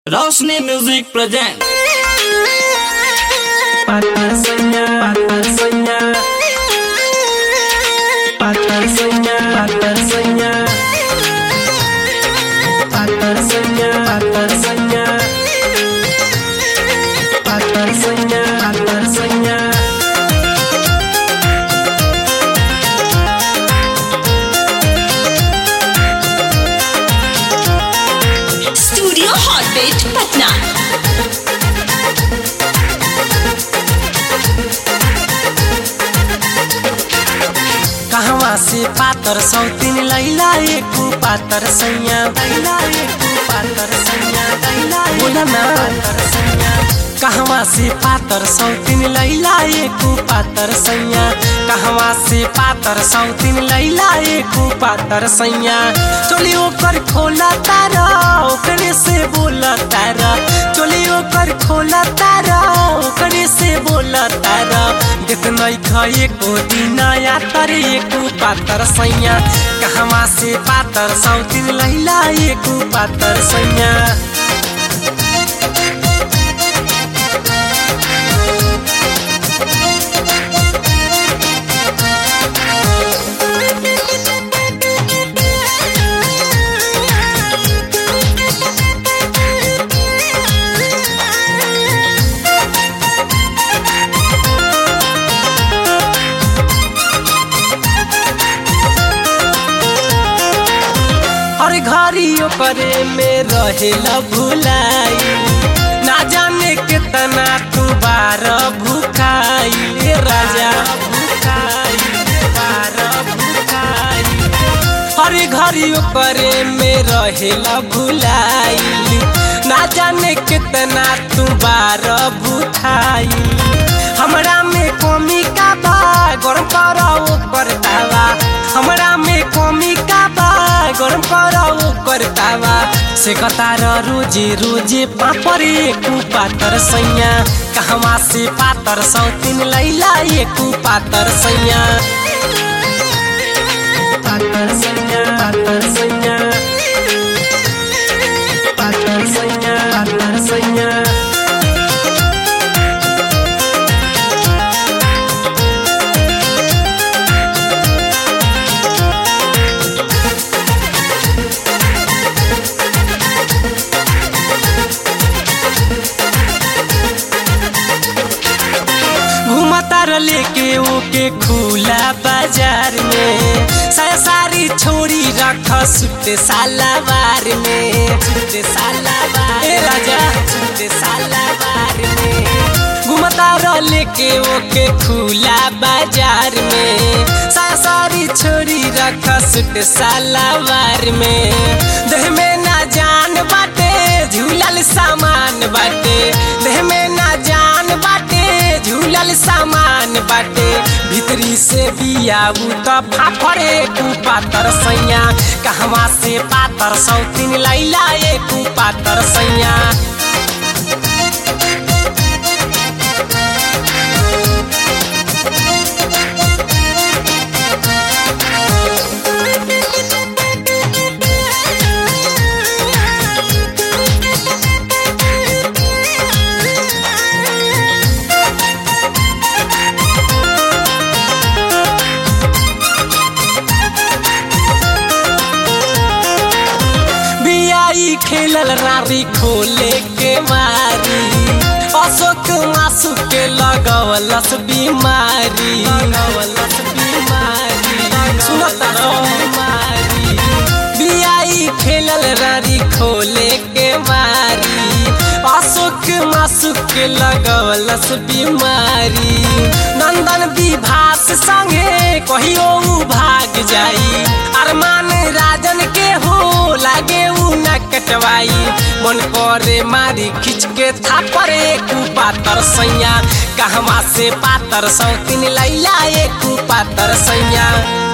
रोशनी music present Patar soña, patar soña. Patar soña, patar soña. Patar soña, patar soña. Patar soña, patar soña. Studio hot beat Patna कहवा से पातर सौतीन लैला एकू पातर सैया लैला एकू पातर सैया लैला बोला ना पातर सैया कहवा से पातर सौतीन लैला एकू पातर सैया कहवा से पातर सौतीन लैला एकू पातर सैया चोली ओकर खोला तारा ओकरे से बोला तारा चोली ओकर खोला तारा ओकरे से बोला तारा देख नहीं खाए को दीना या तर एकू पातर सैया कहवा से पातर सौतीन लैला एकू पातर सैया हर घड़ी ओकरे में रहेला भुलाई ना जाने कितना तू बार भूखाई ए राजा भूखाई बार भूखाई हर घड़ी ओकरे में रहेला भुलाई ना जाने कितना तू बार भूखाई हमरा में कमी का बा गरम कर ओकर तावा हमरा में कमी का बा गरम कर ओकर तावा से कतार रोजे रोजे पापर एकू पातर सैया कहवा से पातर सौतीन लैला एकू पातर सैया पातर सैया पातर सैया पातर सैया पातर सैया घूमतार लेके ओके खुला बाजार में साया सारी छोड़ी रख सुते सालावार में सुते सालावार ए राजा सुते सालावार में घूमतार लेके ओके खुला बाजार में साया सारी छोड़ी रख सुते सालावार में देह में ना जान बाटे झूलल सामान बाटे देह में ना जान बाटे झूलल सामान बाटे भीतरी से बियाऊ त फाफरे कु पातर सैया कहवा से पातर सौतीन लैला एकू पातर सैया बियाई खेलल रारी खोले के मारी अशोक मासु के लगवलस बीमारी लगवलस बीमारी सुनत बीमारी बियाई खेलल रारी खोले के मारी अशोक मासु के लगवलस बीमारी नंदन विभास संगे कहियो उ भाग जाई अरमान राजन के हो लागे उ न कटवाई मन करे मारी खिंच के थापरे कु पातर सैया कहवा से पातर सौतीन लैला एकू पातर सैया